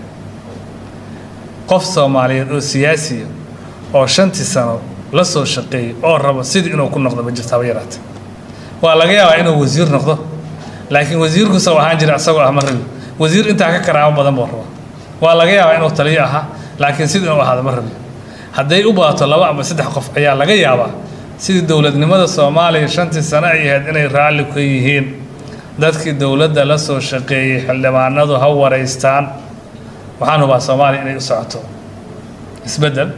qof soomaaliyeed oo siyaasiya oo shantii sano la soo shaqeeyey oo rabo sidii inuu ku noqdo ma jirto haba yaraate waa laga yaabaa inuu wasiir noqdo laakiin wasiirkusa u ahaan jira isagoo ah ma rabi wasiir intaa ka karaamo badan buu rabaa waa laga yaabaa inuu taliyo ahaa laakiin sidii inuu ahaado ma rabi hadday u baato laba ama saddex qof ayaa laga yaabaa sidii dowladnimada soomaaliya shantii sano ay ahayd inay raalli ka yihiin dadkii dowladda la soo shaqeeyey xildhibaanadu ha waraystaan waxaan hubaa soomaaliya inay u socoto isbeddel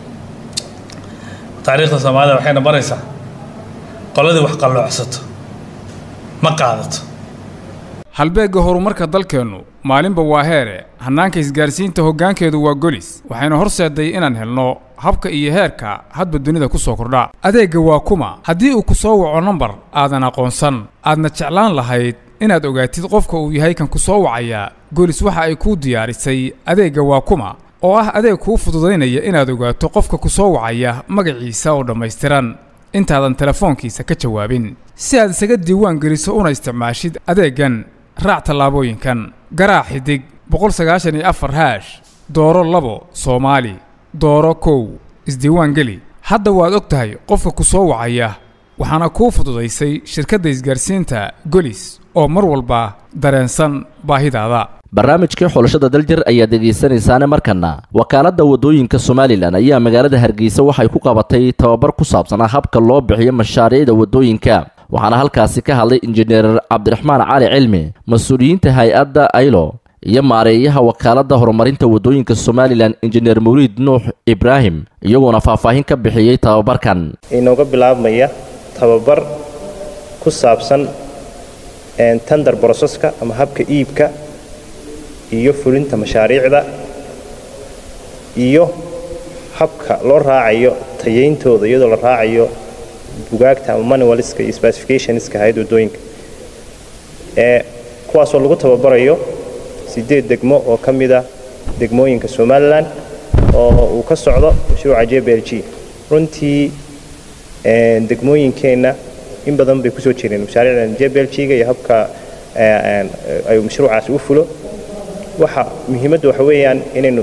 taariikhda soomaalida waxayna baraysaa qoladii wax qalloocsato ma qaadato halbeegga horumarka dalkeennu maalinba waa heere hannaanka isgaarsiinta hoggaankeedu waa golis waxayna horseeday inaan helno habka iyo heerka hadba dunida ku soo kordha adeegga waa kuma haddii uu ku soo waco nambar aadan aqoonsan aadna jeclaan lahayd inaad ogaatid qofka uu yahay kan ku soo wacaya golis waxa ay kuu diyaarisay adeegga waa kuma oo ah adeeg kuu fududaynaya inaad ogaato qofka ku soo wacaya magaciisa oo dhammaystiran intaadan telefoonkiisa ka jawaabin si aad isaga diiwaan geliso una isticmaashid adeeggan raac tallaabooyinkan garaac xidig boqol sagaashan iyo afar haash dooro labo soomaali dooro kow isdiiwaan geli hadda waad og tahay qofka ku soo wacaya waxaana kuu fududaysay shirkadda isgaarsiinta golis oo mar walba dareensan baahidaada barnaamijkii xulashada daljir ayaad dhegaysanaysaane markana wakaaladda waddooyinka somalilan ayaa magaalada hargeysa waxay ku qabatay tababar ku saabsanaa habka loo bixiyo mashaariicda waddooyinka waxaana halkaasi ka hadlay injineer cabdiraxmaan cali cilmi mas-uuliyiinta hay-adda aylo iyo maareeyaha wakaaladda horumarinta waddooyinka somalilan injineer mawliid nuux ibraahim iyagoona faahfaahin ka bixiyey tababarkan inooga bilaabmaya tababar ku saabsan tender broseska ama habka iibka iyo fulinta mashaariicda iyo habka loo raacayo tayayntooda iyadoo la raacayo bugaagta ama manualska iyo specificationska hay-ad waddooyinka ee kuwaasoo lagu tababarayo siddeed degmo oo ka mida degmooyinka somalilan oo uu ka socdo mashruuca j b l g runtii degmooyinkeenna in badan bay kusoo jireen mashaariicdan j b l g-ga iyo habka ay mashruucaasi u fulo waxa muhiimadda waxa weeyaan inaynu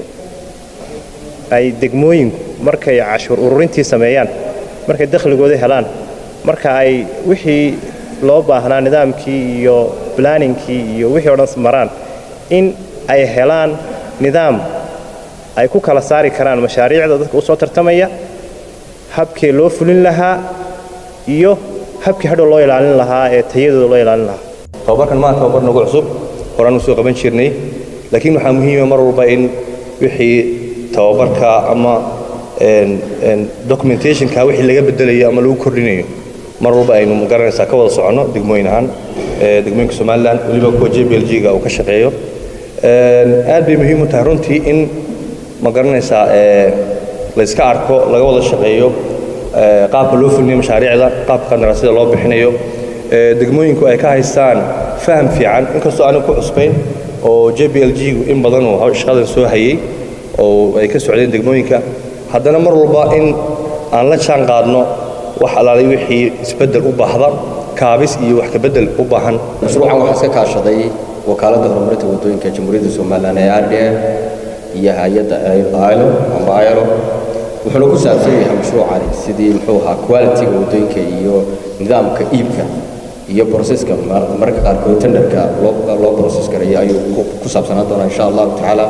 ay degmooyinku markay cashuur ururintii sameeyaan markay dakhligooda helaan marka ay wixii loo baahnaa nidaamkii iyo blanningkii iyo wixii o dhan maraan in ay helaan nidaam ay ku kala saari karaan mashaariicda dadka u soo tartamaya habkii loo fulin lahaa iyo habkii hadhow loo ilaalin lahaa ee tayadooda loo ilaalin lahaa tababarkan maa tababar nagu cusub horaan u soo qaban jirnay laakiin waxaa muhiima mar walba in wixii tababarka ama documentationka wixii laga bedelayo ama lagu kordhinayo mar walba aynu magaranaysaa ka wada soconno degmooyin ahaan degmooyinka somalilan weliba kuwa j b l g-ga uu ka shaqeeyo aad bay muhiim u tahay runtii in ma garanaysaa layska arko laga wada shaqeeyo qaabka loo fulinayo mashaariicda qaabka qandaraasyada loo bixinayo degmooyinku ay ka haystaan faham fiican inkastoo aanu ku cusbayn oo j b l g-gu in badan uu shaqadan soo hayay oo ay ka socdeen degmooyinka haddana mar walba in aan la jaan qaadno wax alaalay wixii isbeddel u baahda kaabis iyo wax kabedel u baahan mashruucan waxaa iska kaashaday wakaaladda horumarinta waddooyinka jamhuuriyadda somalilan ee r d f iyo hay-adda ilo amba ilo wuxuuna ku saabsan yahay mashruucani sidii muxuu ahaa quality-ga waddooyinka iyo nidaamka iibka iyo broseska mararka qaarkood tenderka loo broses garayo ayuu ku saabsanaan doonaa insha allahu tacaala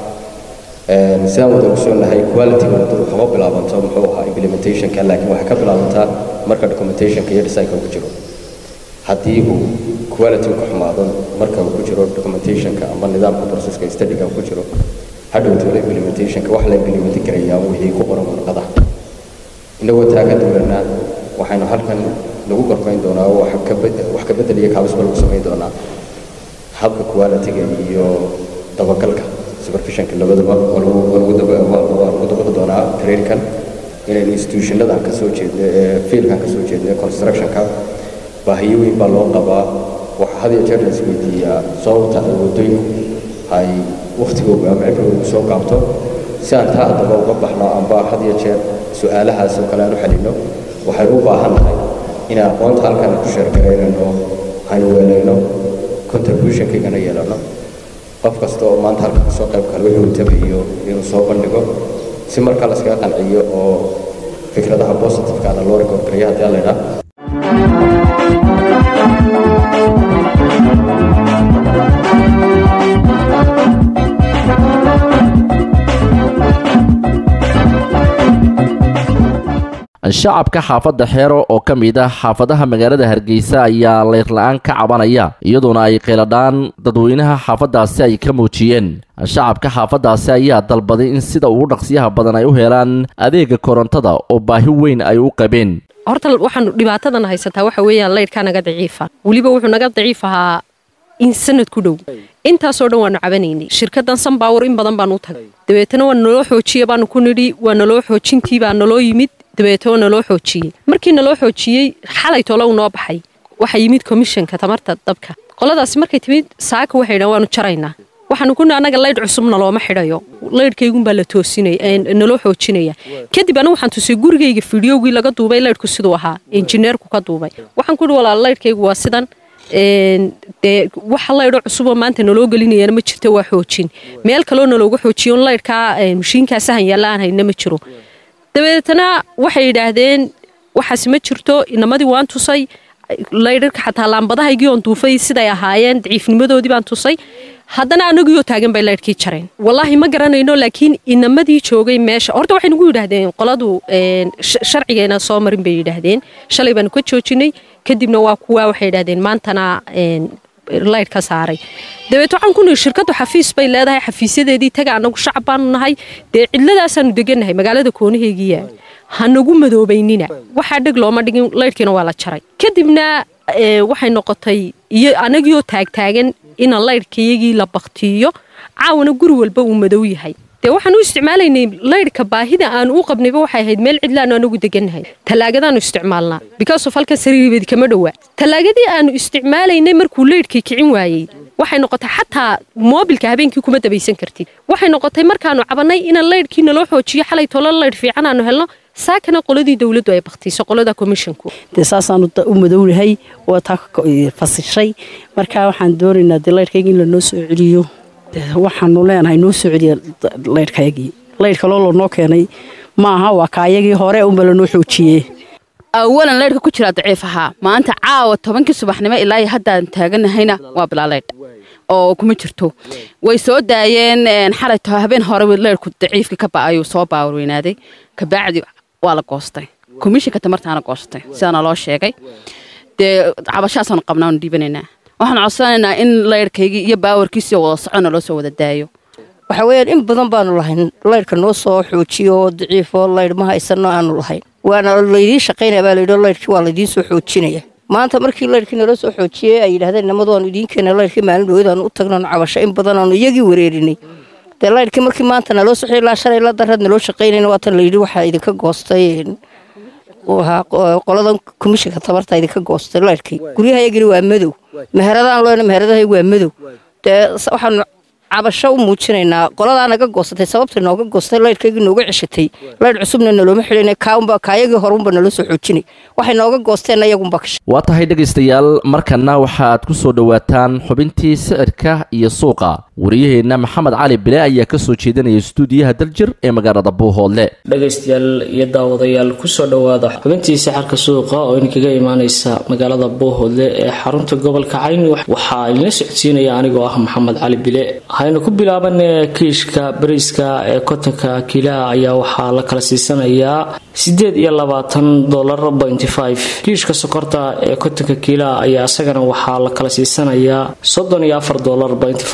sidaan wada ogsoonahay quality-ga waddadu kama bilaabanto muxuu ahaa implementationka laakiin waxay ka bilaabantaa marka documentationka iyo designka ku jiro haddii uu quality ku xumaado marka uu ku jiro documentationka ama nidaamka proceska studyga ku jiro hadhowtoola implementationka wax la implement garayaa wixii ku qoran warqadaha inagoo taa ka duwanaa waxaynu halkan lagu gorfayn doonaa oo wax ka bedel iyo kaabisba lagu samayn doonaa habka quality-ga iyo dabagalka supervisionka labadaba waa lagu dabaqi doonaa trainkan inaynu institutionadan ka soo jeedno ee fiilkan ka soo jeedno ee constructionka baahiyo weyn baa loo qabaa waxaa had iyo jeer la isweydiiyaa sababta ay waddooyinku ay wakhtigooga ama cibrigoogu soo gaabto si aan taa haddaba uga baxno amba had iyo jeer su-aalahaas oo kale aan u xalinno waxaynu u baahan nahay inaan aqoonta halkan ku sheergaraynayno aynu weelayno contributionkaygana yeelano qof kasta oo maanta halka kasoo qayb kale wuxuu tabayo inuu soo bandhigo si markaa laskaga qanciyo oo fikradaha positivekaana loo record gareeyo haddii alla idhaa shacabka xaafadda xeero oo ka mid ah xaafadaha magaalada hargeysa ayaa leyrla-aan ka cabanaya iyadoona ay qeeladhaan dadweynaha xaafaddaasi ay ka muujiyeen shacabka xaafaddaasi ayaa dalbaday in sida ugu dhaqsiyaha badan ay u helaan adeega korontada oo baahi weyn ay u qabeen horta waxaanu dhibaatadan haysataa waxa weeyaan laydhkaa naga daciifa weliba wuxuu naga daciif ahaa in sanad ku dhow intaasoo dhan waanu cabanaynay shirkadan sanbaawar in badan baanu u tagay dabeetana waa naloo xoojiye baanu ku nidhi waa naloo xoojintii baa naloo yimid dabeetoo naloo xoojiyey markii naloo xoojiyey xalay tolow noo baxay waxaa yimid komishanka tamarta dabka qoladaasi markay timid saaka waxay dhan waanu jaraynaa waxaanu ku annaga laydh cusub nalooma xidhayo laydhkaygunbaa la toosinaya naloo xoojinaya kadib anigu waxaan tusay gurigayga fideogii laga duubay laydhku siduu ahaa injineerku ka duubay waxaan ku ihi walaal laydhkaygu waa sidan dee waxa laydho cusuboo maanta naloo gelinayana ma jirto waa xoojin meel kaloo nalooga xoojiyo laydhkaa mashiinkaa sahan yaalla aan hayna ma jiro dabeetana waxay yidhaahdeen waxaas ma jirto inamadii waan tusay laydharka xataa laambadahaygii oon duufay siday ahaayeen daciifnimadoodii baan tusay haddana anagiioo taagan bay laydhkii jareen wallaahi ma garanayno laakiin inamadii joogay meesha horta waxay nagu yidhaahdeen qoladu sharcigeena soo marin bay yidhaahdeen shalay baanu ka joojinay kadibna waa kuwa waxay yidhahdeen maantana laydh ka saaray dabeet waxaan ku nihi shirkaddu xafiis bay leedahay xafiisyadeedii taga annagu shacab baanu nahay dee cidladaasaanu degannahay magaalada koonaheygiya hanagu madoobaynina waxaa dheg looma dhigin laydhkiina waa la jaray kadibna waxay noqotay iyo anagiioo taagtaagan ina laydhkayagii la baktiiyo caawana guri walba uu madow yahay dee waxaan u isticmaalaynay laydhka baahida aan u qabnayba waxay ahayd meel cidlaanu anagu degannahay tallaagadaanu isticmaalnaa because of halkan sariiribeed kama dhowaa tallaagadii aanu isticmaalaynay markuu laydhkii kicin waayey waxay noqotay xataa moobilka habeenkii kuma dabaysan kartid waxay noqotay markaanu cabannay inaan laydhkii naloo xoojiyo xalay tolo laydh fiican aanu helno saakana qoladii dowladdu ay baktiiso qolada komishinku dee saasaanu u madownahay waa taa fasishay markaa waxaan doonaynaa dee laydhkayga in lanoo soo celiyo waxaanu leenahay noo soo celiya laydhkayagii laydh kaloo lanoo keenay maaha waa kaayagii hore unba lanoo xoojiyey awalan laydhka ku jiraa daciif ahaa maanta caawa tobankii subaxnimo ilaa haddaan taaganahayna waa bilaa laydh oo kuma jirto way soo daayeen xalay habeen hore laydhku daciifkii ka ba'ayuu soo baawarweynaaday kabacdi waa la goostay komishinka tamartaana goostay sidaana loo sheegay dee cabashahaasaanu qabnaanu dhiibanaynaa waxaan codsanaynaa in laydhkaygii iyo baawarkiisii wada socona loo soo wada daayo waxa weeyaan in badan baanu lahayn laydhka noo soo xoojiyo oo daciifo laydh ma haysano aanu lahayn waana laydiin shaqaynaya baa layidhi laydhkii waa laydiin soo xoojinaya maanta markii laydhkii nala soo xoojiyey ay yidhahdeen nimadu aanu idiin keena laydhkii maalin dhowadaanu u tagnaanu cabasho in badan aanu iyagii wareerinay dee laydhkii markii maanta naloo soxi ilaa shalay la darad naloo shaqaynayna waatan layidhi waxaa idinka goostay qoladan komishinka tabarta idinka goostay laydhkii guryahayagina waa madow meheradaan looyna meheradahay waa madow dee waxaanu cabasho u muujinaynaa qoladaa naga goosatay sababta nooga goostay laydhkaygii nooga ceshatay laydh cusubna nalooma xidhina kaunba kaayagii horunba nala soo xoojinay waxay nooga goosteen ayagunba kasha waa tahay dhegaystayaal markanna waxaad ku soo dhowaataan xubintii sicirka iyo suuqa wariyaheenna maxamed cali bile ayaa ka soo jeedinaya stuudiyaha daljir ee magaalada buuhoodle dhegaystayaal iyo daawadayaal kusoo dhowaada xubintii sixirka suuqa oo idinkaga imaaneysa magaalada buuhoodle ee xarunta gobolka cayn waxaa idinla socodsiinaya anigoo ah maxamed cali bile haynu ku bilaaban kiishka bariiska ee kotonka kiilaha ayaa waxaa la kala siisanayaa sideed iyo labaatan dolar pointy five kiishka sokorta ee kotonka kiilaha ayaa isagana waxaa la kala siisanayaa soddon iyo afar dolar pointy five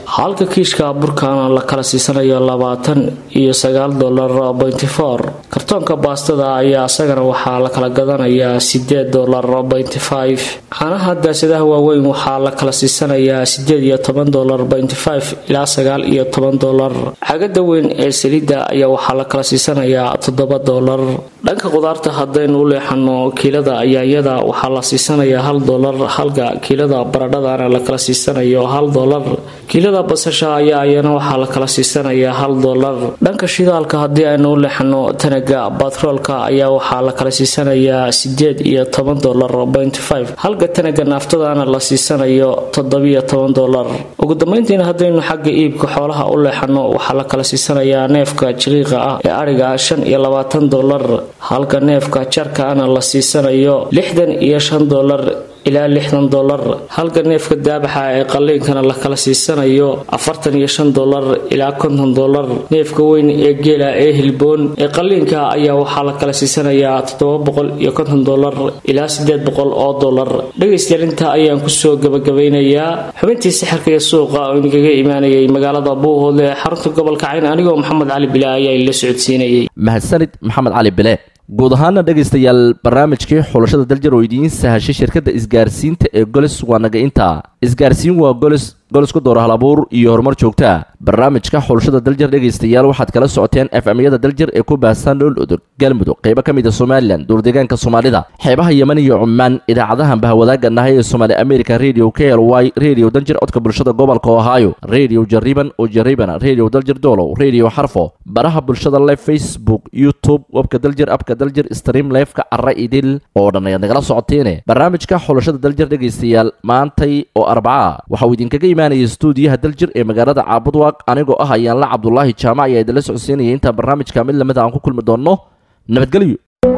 halka kiishka burkaana la kala siisanayo labaatan iyo sagaal dolar bointy four kartoonka baastada ayaa isagana waxaa la kala gadanayaa sideed dolar bointy five caanaha daasadaha waaweyn waxaa la kala siisanayaa sideed iyo toban dolar bointy five ilaa sagaal iyo toban dolar cagada weyn ee saliidda ayaa waxaa la kala siisanayaa toddoba dolar dhanka qudaarta haddaynu u leexano kiilada yaanyada waxaa la siisanayaa hal dolar halka kiilada baradhadana la kala siisanayo hal dolar kiilada basasha ayaa iyana waxaa la kala siisanayaa hal dolar dhanka shidaalka haddii aynu u leexano tanaga batroolka ayaa waxaa la kala siisanayaa sideed iyo toban dolar bointy five halka tanaga naaftadana la siisanayo toddobiyo toban dolar ugu dambeyntiina haddaynu xagga iibka xoolaha u leexano waxaa la kala siisanayaa neefka jiriiqa ah ee adhiga shan iyo labaatan dolar halka neefka jarkaana la siisanayo lixdan iyo shan dolar ilaa lixdan dolar halka neefka daabaxa ee qalliinkana la kala siisanayo afartan iyo shan dolar ilaa konton dolar neefka weyn ee geela ee hilboon ee qalliinka ayaa waxaa la kala siisanayaa toddoba boqol iyo konton dolar ilaa sideed boqol oo dolar dhegaystayaal intaa ayaan kusoo gabagabeynayaa xubintii sixirka iyo suuqa oo inagaga imaanayay magaalada buuhoodle ee xarunta gobolka cayn anigoo maxamed cali bile ayaa ila socodsiinayay mahadsanid maxamed cali bile guud ahaana dhegaystayaal barnaamijkii xulashada daljir oo idiin sahashay shirkadda isgaarsiinta ee golis waa naga intaa isgaarsiin waa golis golis ku door halabuur iyo horumar joogtaa barnaamijka xulashada daljir dhegaystayaal waxaad kala socoteen efmyada daljir ee ku baahsan dhowl udug galmudug qaybo ka mid a somalilan duurdeegaanka soomaalida xeebaha yeman iyo cumaan idaacadahan bahwadaaga nahay ee somaali america radio k l y radio daljir codka bulshada gobolka ohio radio jariban oo jaribana radio daljir doolow radio xarfo baraha bulshada live facebook youtube webka daljir abka daljir stream lifeka cara idil oo dhan ayaad nagala socoteene barnaamijka xulashada daljir dhegaystayaal maantay oo arbaca waxauu idinkaga imaanaya stuudiyaha daljir ee magaalada caabudwaaq anigoo ah ayaanla cabdulaahi jaamac ayaa idinla socodsiinaya intaa barnaamijka mid lamid aan ku kulmi doonno nabadgelyo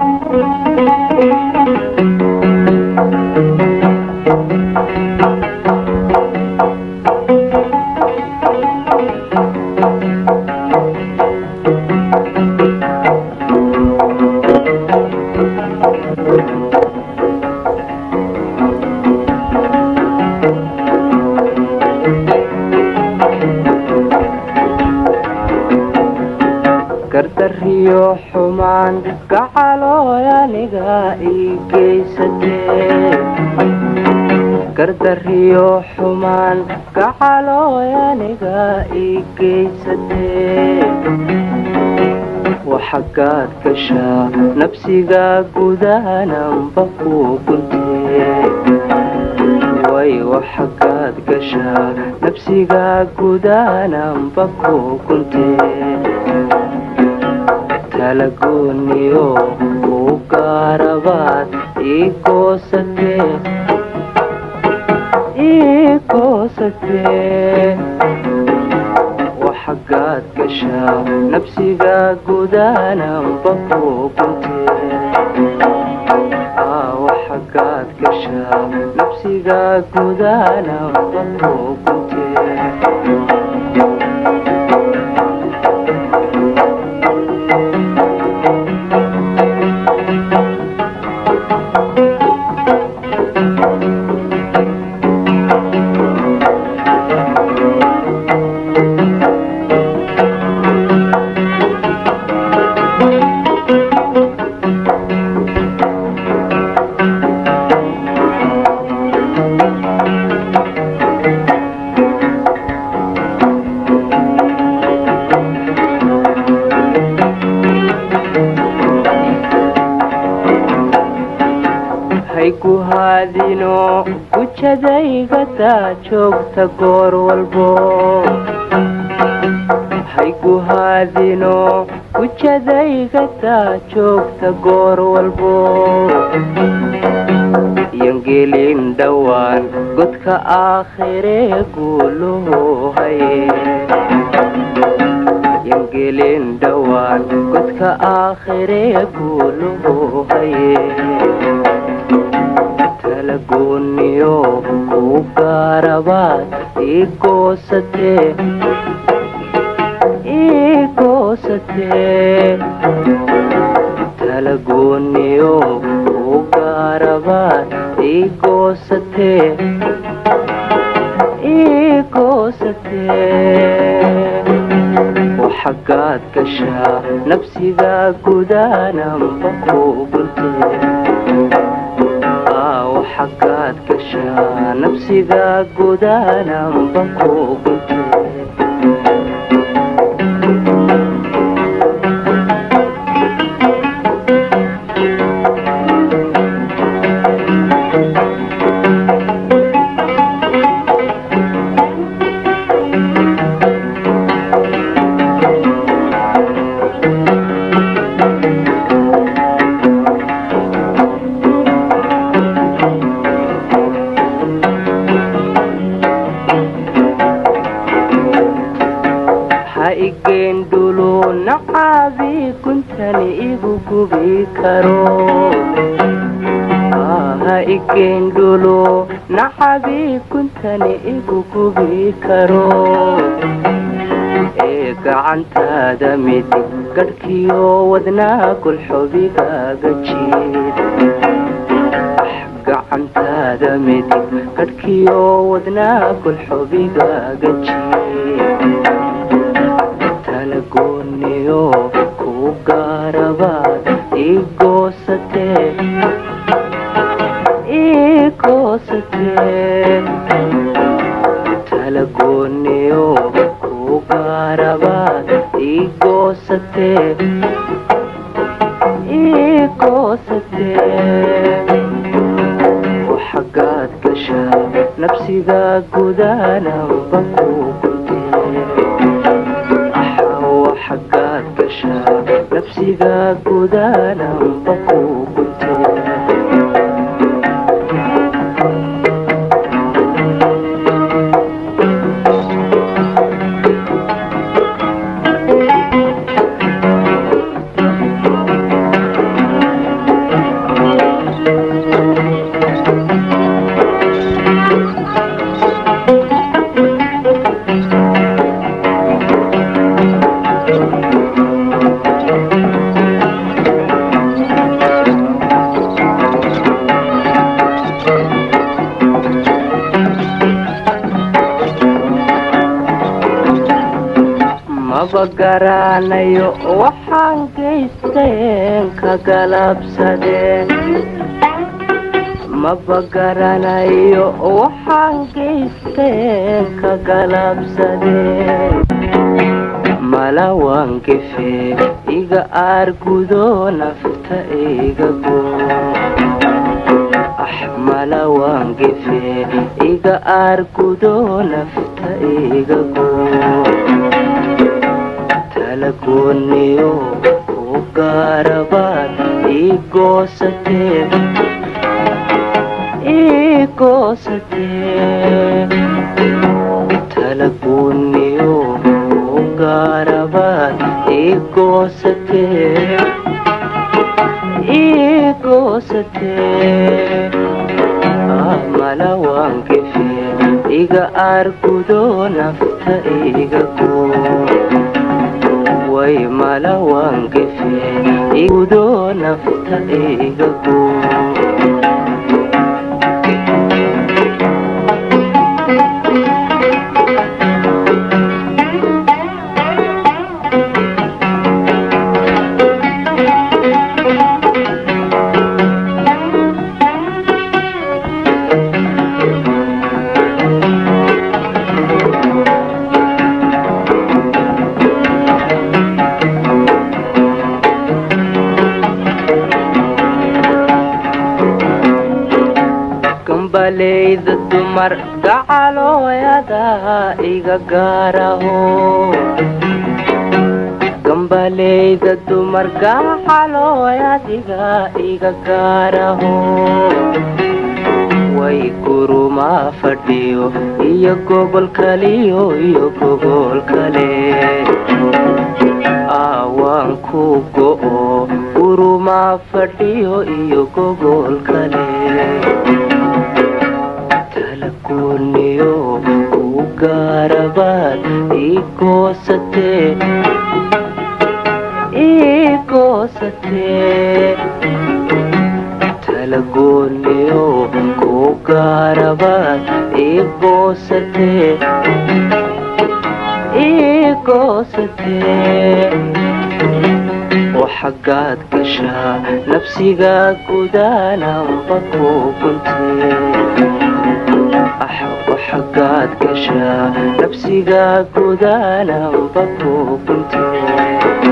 gardariyo xumaan gacalooy aniga ii geysatee gardariyo xumaan gacalooy aniga ii geysatee waxagaad gashaa nabsiga gudahananba ku guntee way waxagaad gashaa nabsiga gudahananba ku guntee talagooniyo u gaarabaad ii goosatee ii goosatee waxagaad gashaa nabsiga gudahananba ku guntee waxagaad gashaa nabsiga gudahananba ku guntee haygu haadino gujadaygadaa joogta goor walbo haygu haadino gujadaygadaa joogta goor walbo yangelin dhowaan godka aakhiree guuluhu haye yangelin dhowaan godka aakhiree guuluhu haye talagooniyo u gaarabaad ii goosatee ii goosatee talagooniyo u gaarabaad ii goosatee ii goosatee goosatee waxagaad gashaa nafsiga gudaananba ku guntee waxagaad gashaa nafsiga gudaananba ku guntee ha igeendhulo nacaabi kuntani igu gubi karo ha igeendhulo nacabi kuntani igu gubi karo ee gacantaada midig gadhkiyo wadnaa gulxubigaaga jiid gacantaada midig gadhkiyo wadnaa gulxubigaaga jiid talagooniyo ku gaarabaad ii goosatee ii goosatee talagooniyo ku gaarabaad ii goosatee ii goosatee waxagaad gashaa nafsiga gudaananba ku guntee waxagaad gashaa nafsiga gudaananba ku guntee maba garanayo waxaan geysteen ka galabsadee maba garanayo waxaan geysteen ka galabsadee mala waan gefee iga aargudo nafta iga goo ah mala waan gefee iga aargudo nafta iga goo talagooniyo ku gaarabaad ii goosatee ii goosatee talagooniyo ku gaarabaad ii goosatee ii goosatee mala waan gefee iga aargudo nafta iga goo way mala waan gefee igudo nafta iga goo gambaleyda dumar gacalooyada iga gaaraho gambaleyda dumar gacalooyadiga iga gaaraho way gurumaa fadhiyo iyo gobol kaliyo iyo gobol kale aawaan ku go'o gurumaa fadhiyo iyo gobol kale talagooniyo ku gaarabaad ii goosatee ii goosatee talagooniyo ku gaarabaad ii goosatee ii goosatee waxagaad gashaa nafsiga gudaananba ku guntee waxagaad gashaa nafsiga gudaananba ku guntee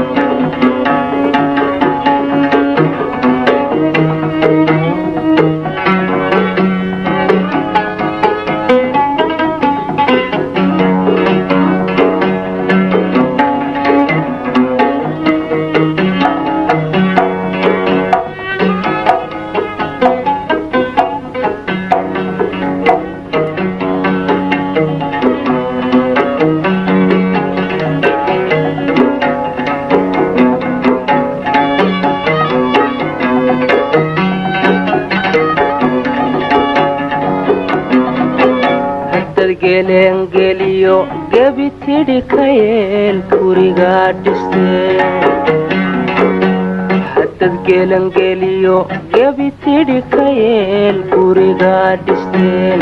geleengeliyo gebi tidhi ka yeel gurigaa dhistee haddad gelangeliyo gebi tidhi ka yeel gurigaa dhisteen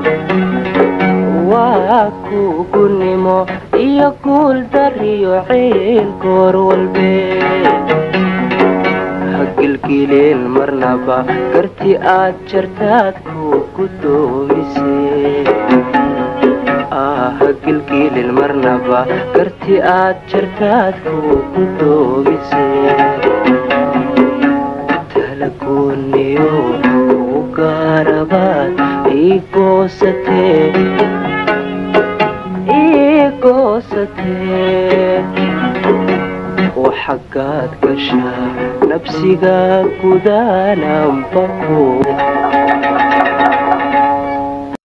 waa kugunimo iyo guul dariyo ciil goor walbee hagilgileen marnaba garti aad jartaad ku gudoomisee hagilgiilin marnaba garti aad jartaad ku gudoomisee talagooniyo ku gaarabaad ii goosatee ii goosatee waxagaad gashaa nafsiga gudaananba ku